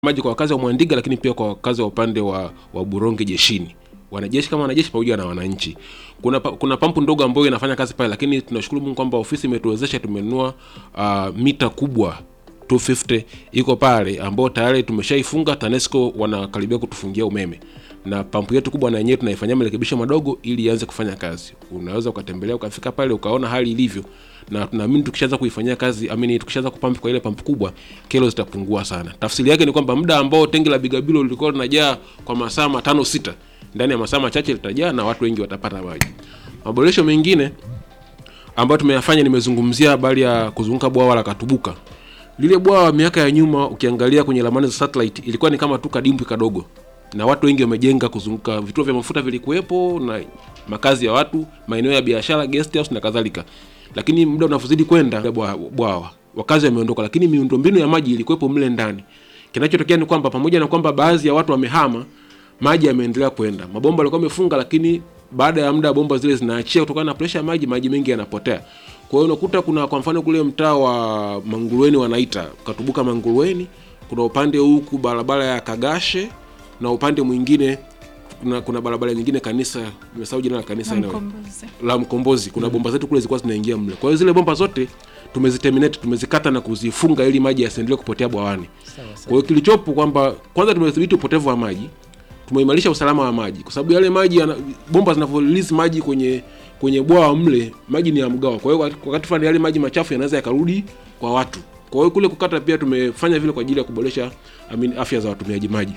maji kwa wakazi wa Mwandiga, lakini pia kwa wakazi wa upande wa, wa Buronge jeshini, wanajeshi kama wanajeshi pamoja na wananchi. Kuna, pa- kuna pampu ndogo ambayo inafanya kazi pale, lakini tunashukuru Mungu kwamba ofisi imetuwezesha, tumenunua uh, mita kubwa 250 iko pale ambao tayari tumeshaifunga. TANESCO wanakaribia kutufungia umeme na pampu yetu kubwa na yenyewe tunaifanyia marekebisho madogo ili ianze kufanya kazi. Unaweza ukatembelea ukafika pale ukaona hali ilivyo, na tunaamini tukishaanza kuifanyia kazi amini, tukishaanza kupampu kwa ile pampu kubwa, kero zitapungua sana. Tafsiri yake ni kwamba muda ambao tengi la Bigabilo lilikuwa linajaa kwa masaa matano sita, ndani ya masaa machache litajaa na watu wengi watapata maji. Maboresho mengine ambayo tumeyafanya, nimezungumzia habari ya kuzunguka bwawa la Katubuka. Lile bwawa miaka ya nyuma, ukiangalia kwenye ramani za satellite, ilikuwa ni kama tu kadimbwi kadogo, na watu wengi wamejenga kuzunguka. Vituo vya mafuta vilikuwepo na makazi ya watu, maeneo ya biashara, guest house na kadhalika, lakini muda unavyozidi kwenda ile bwa- bwawa wakazi wameondoka, lakini miundombinu ya maji ilikuwepo mle ndani. Kinachotokea ni kwamba pamoja na kwamba baadhi ya watu wamehama, maji yameendelea kwenda. Mabomba yalikuwa yamefunga, lakini baada ya muda bomba zile zinaachia kutokana na presha ya maji, maji mengi yanapotea. Kwa hiyo unakuta kuna kwa mfano kule mtaa wa Mangurueni wanaita Katubuka Mangurueni, kuna upande huku barabara ya Kagashe na upande mwingine kuna, kuna barabara nyingine kanisa, nimesahau jina la kanisa eneo Mkombozi. la Mkombozi. Kuna bomba zetu kule zilikuwa zinaingia mle. Kwa hiyo zile bomba zote tumeziterminate, tumezikata na kuzifunga ili maji yasiendelee kupotea bwawani. Sawa Kwa sawa. hiyo kilichopo kwamba kwanza tumedhibiti upotevu wa maji, tumeimarisha usalama wa maji, kwa sababu yale maji yana, bomba zinavyo release maji kwenye kwenye bwawa mle, maji ni ya mgao. Kwa hiyo wakati- wakati fulani yale maji machafu yanaweza yakarudi kwa watu. Kwa hiyo kule kukata pia tumefanya vile kwa ajili ya kuboresha I mean, afya za watumiaji maji.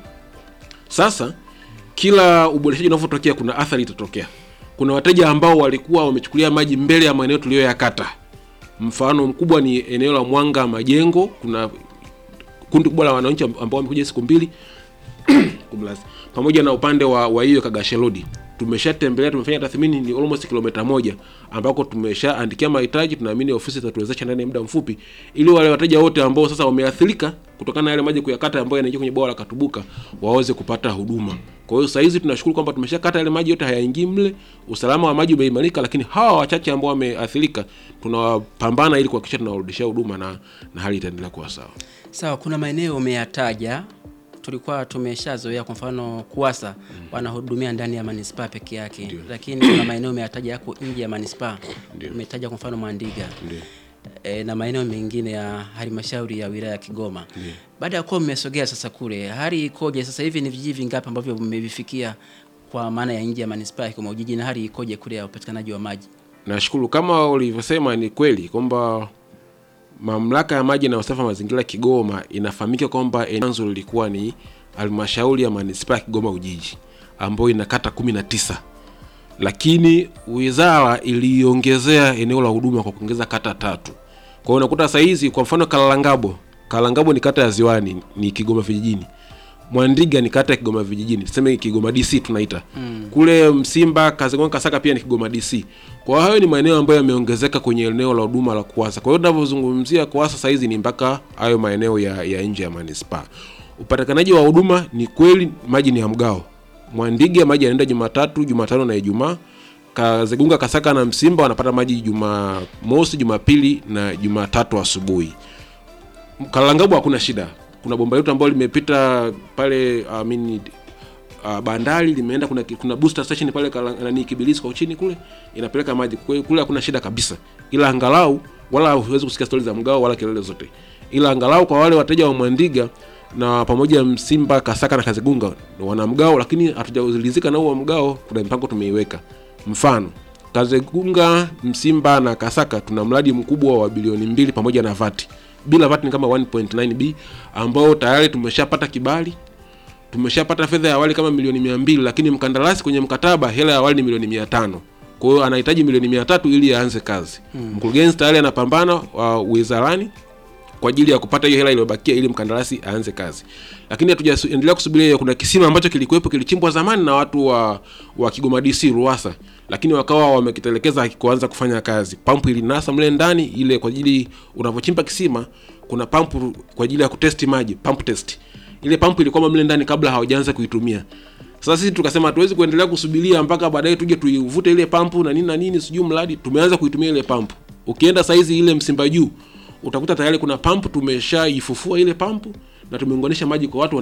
Sasa kila uboreshaji unavyotokea kuna athari itatokea. Kuna wateja ambao walikuwa wamechukulia maji mbele ya maeneo tuliyoyakata. Mfano mkubwa ni eneo la Mwanga Majengo, kuna kundi kubwa la wananchi ambao wamekuja siku mbili kumlazi pamoja na upande wa wa hiyo Kagashe Road tumeshatembelea, tumefanya tathmini, ni almost kilomita moja ambako tumeshaandikia mahitaji. Tunaamini ofisi itatuwezesha ndani ya muda mfupi, ili wale wateja wote ambao sasa wameathirika kutokana na yale maji kuyakata ambayo yanaingia kwenye bwawa la Katubuka waweze kupata huduma. Kwa hiyo saa hizi tunashukuru kwamba tumeshakata yale maji yote, hayaingii mle, usalama wa maji umeimarika, lakini hawa wachache ambao wameathirika tunawapambana ili kuhakikisha tunawarudishia huduma na, na hali itaendelea kuwa sawa. Sawa, kuna maeneo umeyataja tulikuwa tumeshazoea, kwa mfano Kuwasa wanahudumia ndani ya manispaa peke yake, Ndio. lakini kuna maeneo umeyataja yako nje ya manispaa. Ndio. Umetaja kwa mfano Mwandiga Ndio. e, na maeneo mengine ya halmashauri ya wilaya ya Kigoma. Baada ya kuwa mmesogea sasa kule, hali ikoje sasa hivi? Ni vijiji vingapi ambavyo mmevifikia kwa maana ya nje ya manispaa ya Kigoma Ujiji, na hali ikoje kule ya upatikanaji wa maji? Nashukuru kama ulivyosema, ni kweli kwamba mamlaka ya maji na usafi wa mazingira Kigoma inafahamika kwamba eneo lilikuwa ni halmashauri ya manispaa ya Kigoma Ujiji ambayo ina kata kumi na tisa, lakini wizara iliongezea eneo la huduma kwa kuongeza kata tatu. Kwa hiyo unakuta saa hizi kwa mfano Kalangabo, Kalangabo ni kata ya Ziwani, ni Kigoma vijijini. Mwandiga ni kata ya Kigoma vijijini, tuseme Kigoma DC tunaita kule Msimba, Kazegonga, Kasaka pia ni Kigoma DC. Kwa hiyo hayo ni maeneo ambayo yameongezeka kwenye eneo la huduma la Kuwasa. Kwa hiyo tunavyozungumzia Kuwasa saa hizi ni mpaka hayo maeneo ya, ya nje ya manispaa. Upatikanaji wa huduma ni kweli, maji ni ya mgao. Mwandiga maji yanaenda Jumatatu, Jumatano na Ijumaa. Kazegunga, Kasaka na Msimba wanapata maji Jumamosi, Jumapili na Jumatatu asubuhi. Kalangabu hakuna shida. Kuna bomba letu ambalo limepita pale I mean, uh, bandari limeenda, kuna kuna booster station pale Kala- nani Kibilisi kwa chini kule inapeleka maji Kwa hiyo kule, hakuna shida kabisa, ila angalau wala huwezi kusikia stori za mgao wala kelele zote, ila angalau kwa wale wateja wa Mwandiga na pamoja Msimba, Kasaka na Kazegunga wana mgao, lakini hatujaridhika na huo mgao. Kuna mpango tumeiweka, mfano Kazegunga, Msimba na Kasaka tuna mradi mkubwa wa bilioni mbili pamoja na vati. Bila vati ni kama 1.9b ambao tayari tumeshapata kibali, tumeshapata fedha ya awali kama milioni mia mbili, lakini mkandarasi kwenye mkataba hela ya awali ni milioni mia tano. Kwa hiyo anahitaji milioni mia tatu ili aanze kazi. Mkurugenzi tayari anapambana wa wizarani kwa ajili ya kupata hiyo hela iliyobakia ili mkandarasi aanze kazi, lakini hatujaendelea kusubiria hiyo. Kuna kisima ambacho kilikuwepo kilichimbwa zamani na watu wa, wa Kigoma DC Ruwasa, lakini wakawa wamekitelekeza hakikuanza kufanya kazi. Pampu ilinasa mle ndani ile, kwa ajili unavyochimba kisima kuna pampu kwa ajili ya kutesti maji, pump test. Ile pampu ilikuwa mle ndani kabla hawajaanza kuitumia. Sasa sisi tukasema hatuwezi kuendelea kusubiria mpaka baadaye tuje tuivute ile pampu na nini na nini, sijui mradi tumeanza kuitumia ile pampu. Ukienda saizi ile Msimba juu utakuta tayari kuna pampu tumeshaifufua ile pampu na tumeunganisha maji kwa watu